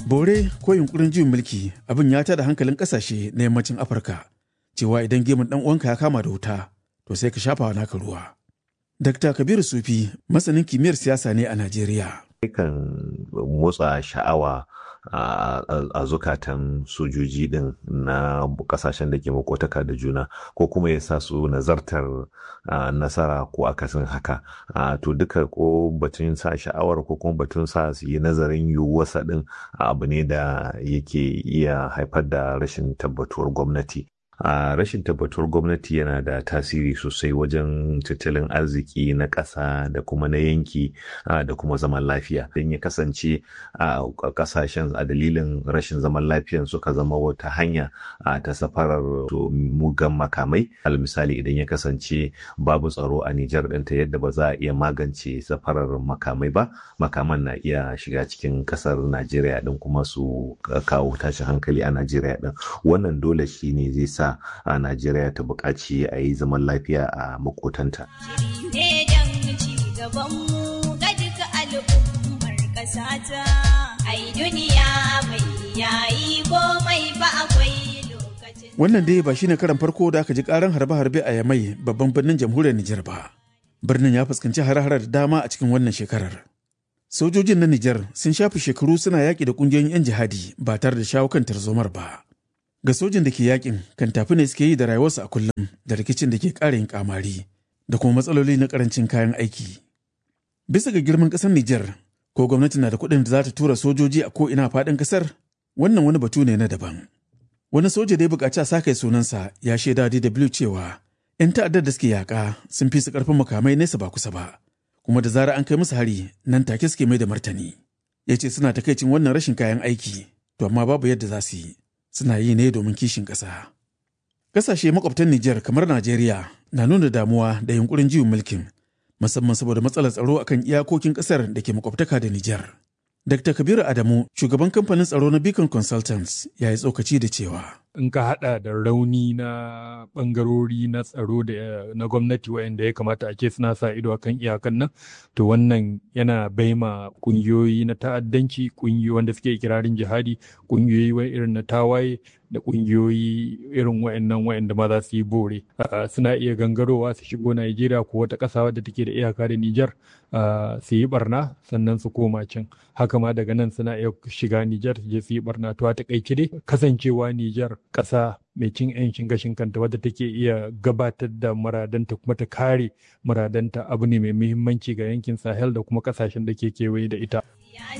bore ko yunkurin juyin mulki abin ya tada hankalin kasashe na yammacin afirka cewa idan gemun dan uwanka ya kama da wuta to sai ka shafa naka ruwa dr kabiru sufi masanin kimiyyar siyasa ne a najeriya kan motsa sha'awa a zukatan sojoji din na kasashen da ke makotaka da juna ko kuma ya sa su nazartar nasara ko akasin haka to duka ko batun sa sha'awar ko kuma batun sa su yi nazarin yiwuwarsa din abu ne da yake iya haifar da rashin tabbatuwar gwamnati a rashin tabbatuwar gwamnati yana da tasiri sosai wajen tattalin arziki na ƙasa da kuma na yanki da kuma zaman lafiya don ya kasance a ƙasashen a dalilin rashin zaman lafiyan suka zama wata hanya ta safarar mugan makamai al misali idan ya kasance babu tsaro a Nijar ɗinta yadda ba za a iya magance safarar makamai ba makaman na iya shiga cikin ƙasar Najeriya ɗin kuma su kawo tashin hankali a Najeriya ɗin wannan dole shi ne zai sa a Najeriya ta buƙaci a yi zaman lafiya a makotanta. Wannan dai ba shine karan farko da aka ji karan harbe-harbe a Yamai babban birnin jamhuriyar Nijar ba. Birnin ya fuskanci hare-hare da dama a cikin wannan shekarar. Sojojin na Nijar sun shafi shekaru suna yaƙi da ƙungiyoyin 'yan jihadi ba tare da shawo kan tarzomar ba. ga sojin da ke yakin kan tafi ne suke yi da rayuwarsu a kullum da rikicin da ke ƙara yin kamari da kuma matsaloli na karancin kayan aiki. Bisa ga girman ƙasar Nijar, ko gwamnati na da kuɗin da za ta tura sojoji a ko'ina faɗin ƙasar, wannan wani batu ne na daban. Wani soja da ya buƙaci a sa kai sunansa ya shaida DW cewa ‘yan ta'addar da suke yaƙa sun fi su ƙarfin makamai nesa ba kusa ba, kuma da zarar an kai musu hari nan take suke mai da martani. Ya ce suna takaicin wannan rashin kayan aiki, to amma babu yadda za su yi. suna yi ne domin kishin ƙasa. Ƙasashe makwabtan Nijar kamar Najeriya na nuna damuwa da yunkurin juyin mulkin, musamman saboda matsalar tsaro akan iyakokin ƙasar da ke makwabtaka da Nijar. Dr. Kabiru Adamu, shugaban kamfanin tsaro na Beacon Consultants, ya yi tsokaci da cewa. in ka hada da rauni na bangarori na tsaro da na gwamnati wayanda ya kamata a ce suna sa ido akan iyakan nan to wannan yana baima kungiyoyi na ta'addanci kungiyoyi wanda suke kirarin jihadi kungiyoyi irin na tawaye da kungiyoyi irin wayannan wayanda ma za su yi bore suna iya gangarowa su shigo Najeriya ko wata ƙasa wadda take da iyaka da Nijar su yi barna sannan su koma can haka ma daga nan suna iya shiga Nijar su je su yi barna to a takaice dai kasancewa Nijar ƙasa mai cin 'yancin gashin kanta wadda take iya gabatar da muradanta kuma ta kare muradanta abu ne mai muhimmanci ga yankin sahel da kuma kasashen da ke kewaye da ita